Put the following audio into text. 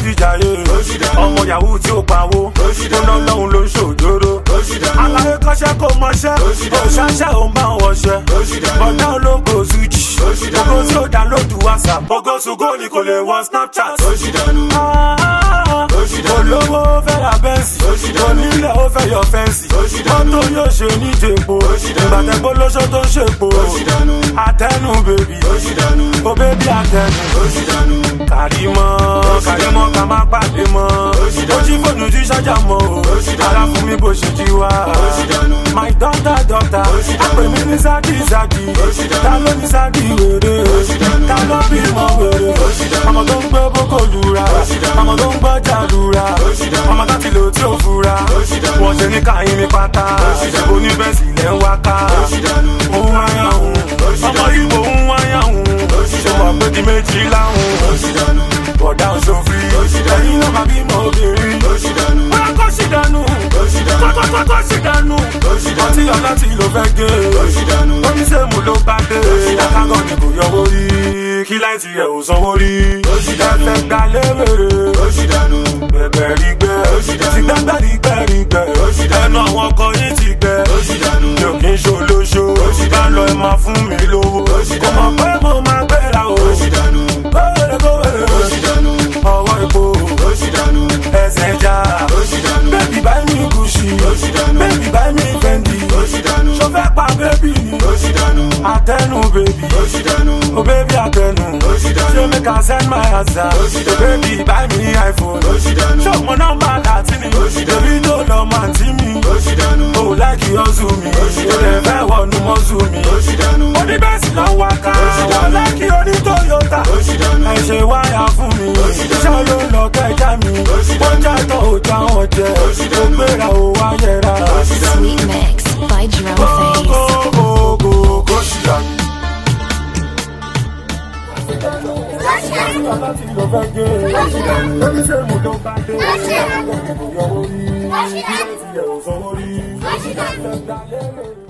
fi jàyè ọmọ yahoo tí ó pawó tó ná lọ́hùn ló ń ṣòjóró aláyé kọ́ṣẹ́ kó mọṣẹ́ òṣàṣẹ́ ò máa ń wọṣẹ́ bọ̀dá ológo zuji ògo tí ó dánlódù whatsapp ògo ṣùgbọ́n ni kò lè wọ snapchat. Ah, olówó fẹ́ ra bẹ́ǹsì onílẹ̀ ó fẹ́ yọ fẹ́ǹsì mọ́tò yóò ṣe ní jèpo ìgbàtẹ́gbó lóṣó tó ń ṣèpo àtẹnu bèbí ó bèbí àtẹnu kàrímọ́ kàrímọ́ ká má pàdé mọ́ ó jí fóònù tí ṣájà mọ́ o ara fún mi bó ṣe jí wá my daughter daughter àpè mi ní sáàkì sáàkì ta ló ní sáàkì wèrè ta ló bímọ wèrè ọmọ tó ń gbé boko lura ọmọ tó ń gbọ́ jàdúrà ọmọ tó ti lò tí ò fura wọ́n ṣe ní káyín ní pátá oníbẹ̀sì lẹ́ ń wáká òun wáyà òun ọmọ ibo ń wáyà òun ṣe wà pé di méjì láhùn bọ̀dá òṣòfin ẹ̀yin náà máa bímọ obìnrin bóyá kó sì dànù kókókókó sì dànù ọtí ọ̀la tí ló fẹ́ gé oníṣèmù ló bá dé akágọ́ ni kò yọwọ́ rí kí láìsí ẹ̀ ò sanwó rí ẹ̀fẹ̀ gbà léwèrè bẹ̀bẹ̀ rí gbẹ ti gbẹ́gbẹ́ rí gbẹ rí gbẹ ẹnu àwọn ọkọ yìí ti gbẹ mi ò kí ń ṣolóṣo bá lọ ẹ máa fún mi lówó kò mọ̀ pé mo máa gbéra o kówèrè kówèrè ọwọ́ epo ẹsẹ̀ já bébì báyìí mi kùsì bébì báyìí mi fẹ́ndì ṣó fẹ́ pa bébì ni àtẹnu bébì o bébì àtẹnu ṣé make I send my answer o bébì báyìí mi iphone ṣé o mọ nọ́mbà láti ni bébì tó lọ máa tí mi o láìkí ọ̀zù mi o lè fẹ́ wọnú mọ́zù mi oníbẹ̀sì lọ wá ká wọ́n láìkí oní toyota ẹ ṣe wáyà fún mi iṣẹ́ ló ń lọ kẹjá mi wọ́n jàtọ̀ ò já wọn jẹ ó gbéra ó wáyẹra. Sweet Mix by Drum Face. Kókókókó ṣìyà. Láti lọ fẹ́ gé oníṣègùn tó bá dé ìyàwó rí kí ló ti yẹ̀ ò sanwó rí.